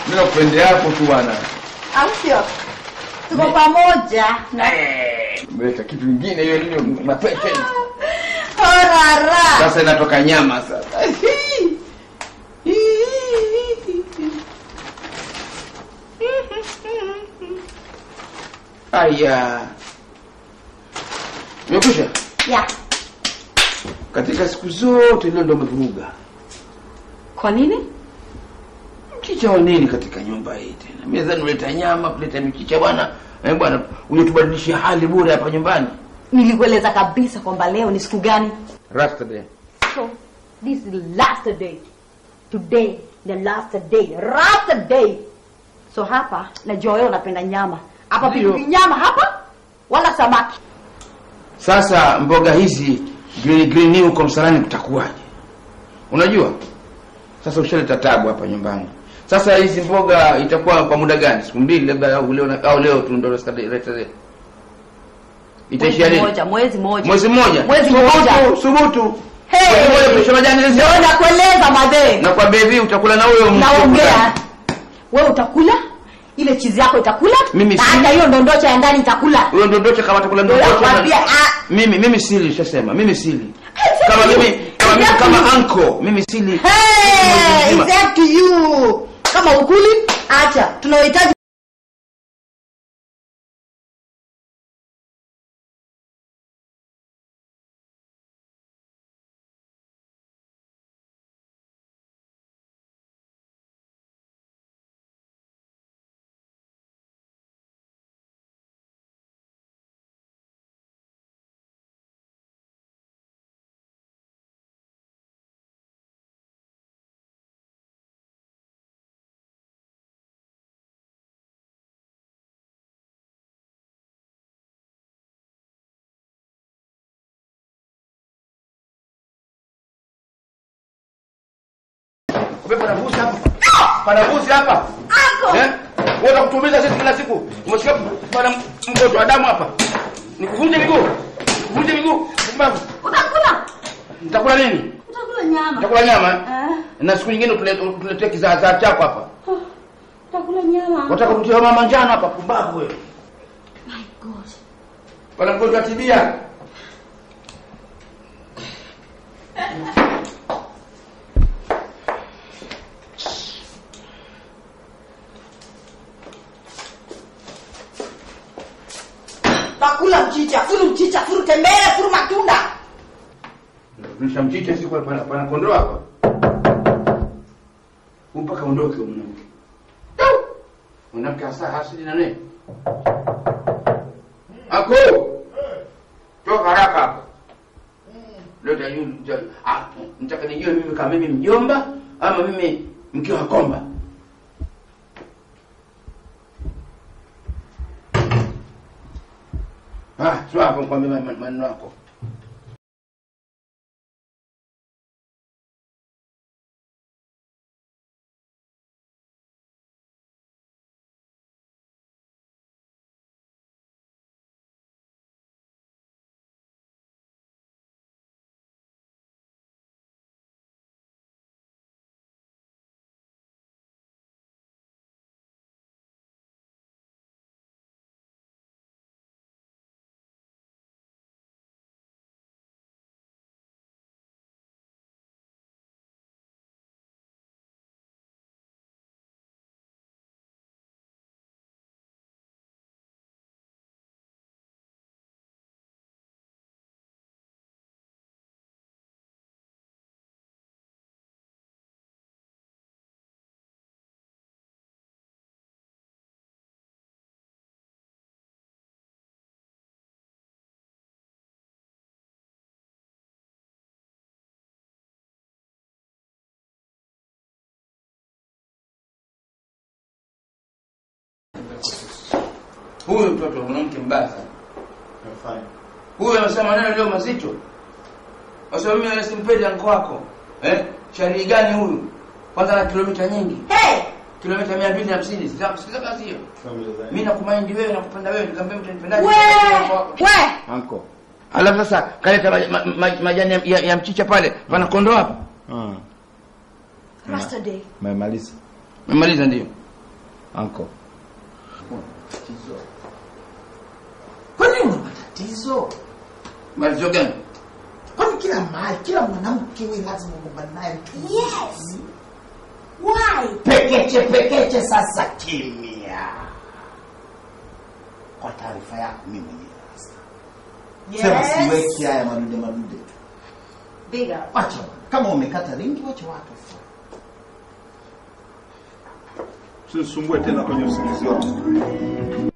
Mimi nakupendea hapo tu bwana. au sio? Tuko pamoja. Umeleta kitu kingine hiyo nini mapete. Horara. Sasa inatoka nyama sasa. Aya. Umekwisha? Ya. Katika siku zote leo ndo umevuruga. Kwa nini? Mchicha wa nini katika nyumba hii tena? Mimi nadhani uleta nyama, kuleta mchicha bwana. Eh bwana, unatubadilishia hali bure hapa nyumbani. Nilikueleza kabisa kwamba leo ni siku gani. Rasta day. So, this is the last day. Today, the last day. Last day. So hapa najua wewe unapenda nyama. Hapa Ndio. pilipili nyama hapa wala samaki. Sasa mboga hizi green green hii huko msalani kutakuwaje? Unajua? Sasa ushaleta tabu hapa nyumbani. Sasa hizi mboga itakuwa kwa muda gani? Siku mbili labda au leo na- au leo tu ndo rasta day. rasta day. Itaishia Mwezi lini? moja, mwezi moja. Mwezi mmoja. Mwezi Subutu, mmoja. Subutu. Hey! Mwezi mmoja kuisha majani hizi. Ndio nakueleza madhe. Na kwa baby utakula na huyo mtu. Naongea. Wewe utakula? Ile chizi yako itakula? Mimi na si- hata hiyo ndondocha ya ndani itakula. Huyo ndondoche kama atakula Ndio ndondoche. nakwambia, na- ah. Mimi mimi sili shasema. Mimi sili. It's Kama up to mimi you. kama mimi It's up to kama you. anko, mimi sili. Hey, Mwezi it's up to you. Kama ukuli, acha. Tunahitaji Wewe panavuzi hapa. Panavuzi hapa. Ako. Eh? Wewe utakutumiza sisi kila siku. Umesikia bana mgonjwa wa damu hapa. Nikuvunje miguu. Nikuvunje miguu. Kumbavu. utakula. Nitakula nini? Utakula nyama. Nitakula nyama. eh? Ah, Na siku nyingine utule- utuletee kizaazaa chako hapa. utakula nyama. Wataka kutia mama njano hapa kumbavu wewe. My God. Bana mgonjwa wa tibia. Utakula mchicha, furu mchicha, furu tembele, furu matunda. Nisha mchicha siku pana pana kondoo hapa. Mpaka ondoke huyo mwanamke. Mwanamke hasa hasidi na nini? Ako. Toka haraka hapa. Leta yule ah nitaka nijue mimi kama mimi mjomba ama mimi mke wa komba. Ah, sio hapo kwambia maneno yako. Huyu mtoto mwanamke mbaya sana. Nafanya. Huyu amesema maneno leo mazito. Sasa mimi wala simpendi anko wako. Eh? Sharii gani huyu? Kwanza na kilomita nyingi. Hey, Kilomita 250. Sasa sikiza kazi hiyo. Familia zangu. Mimi nakumaindi wewe nakupenda wewe, nikamwambia mtanipendaje? we, we. Anko. Alafu sasa kaleta maj- ma- ma- majani ya, ya, ya mchicha pale, pana kondoo hapa. Ah. Rasta day. Memaliza. Memaliza ndio. Anko. Tatizo. Kwani una matatizo? Malizo gani? Kwani kila mahali, kila mwanamke wewe lazima ugombane naye? Yes. Why? Pekeche pekeche, sasa kimya. Kwa taarifa yako, mimi mwenyewe sasa sema, siweki haya madude madude tu. Bigger. Wacha bwana. kama umekata ringi, wacha watu wafanye. Usisumbue tena kwenye usingizi wangu.